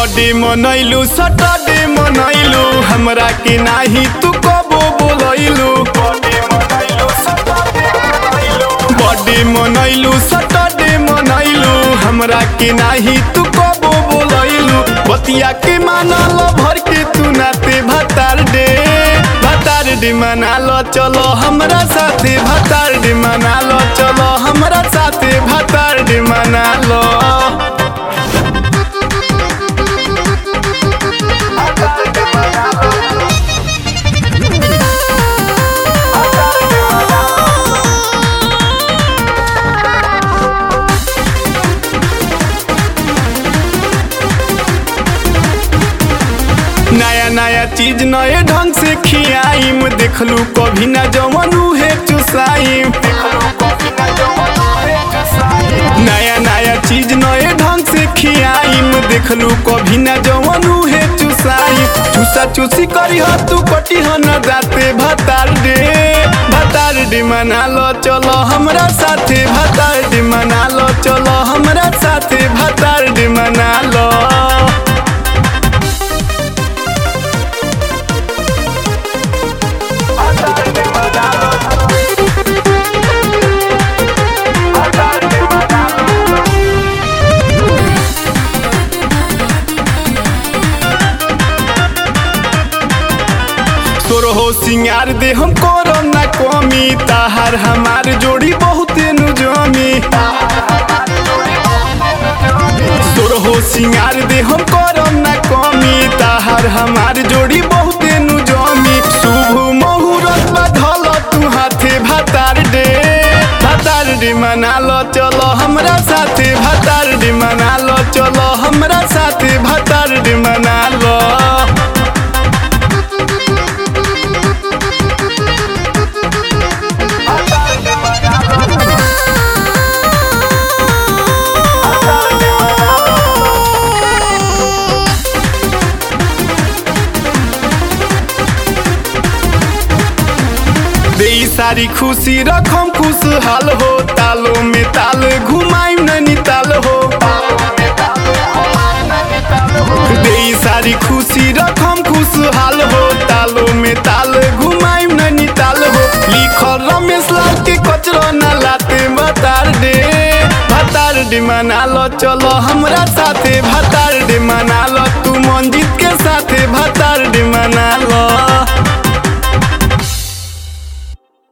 birthday मनैलू Saturday मनैलू हमरा के नाही तू कबो बोलैलू बर्थडे मनैलू सटरडे मनैलू हमरा के नाही तू कबो बोलैलू बतिया के मानल भर के तू नाते भतार डे भतार डे मनाल चलो हमरा साथे भतार डे मनाल चलो हमरा साथे भतार डे मनाल नया नया चीज नए ढंग से खियाइम देखलू कभी ना जवन उहे चुसाइम नया नया चीज नए ढंग से खियाइम देखलू कभी ना जवन उहे चुसाइम चूसा चूसी करी हो तू कटी हो न दाते भतार डे भतार डे मना लो चलो हमरा साथे भतार डे मना लो चलो हमरा साथे भतार डे मना लो तोर हो सिंगार दे हम करम ना कमी ताहार हमार जोड़ी बहुते नु जमी तोर हो सिंगार दे हम करम ना कमी ताहार हमार जोड़ी बहुते नु जमी शुभ मुहूर्त बधल तू हाथे भतार डे भतार डे मना लो चलो हमरा साथे भतार डे मना लो चलो हमरा साथे भतार डे मना लो दे सारी खुशी रखम खुशहाल हो तालो में ताल घुमाइम नैनीताल हो दे सारी खुशी रखम खुशहाल हो तालो में ताल घुमाइम नैनीताल हो लिखल रमेश लाल के कचरो न लाते भतार डे भतार डे मना लो चलो हमरा साथे भतार डे मना लो तू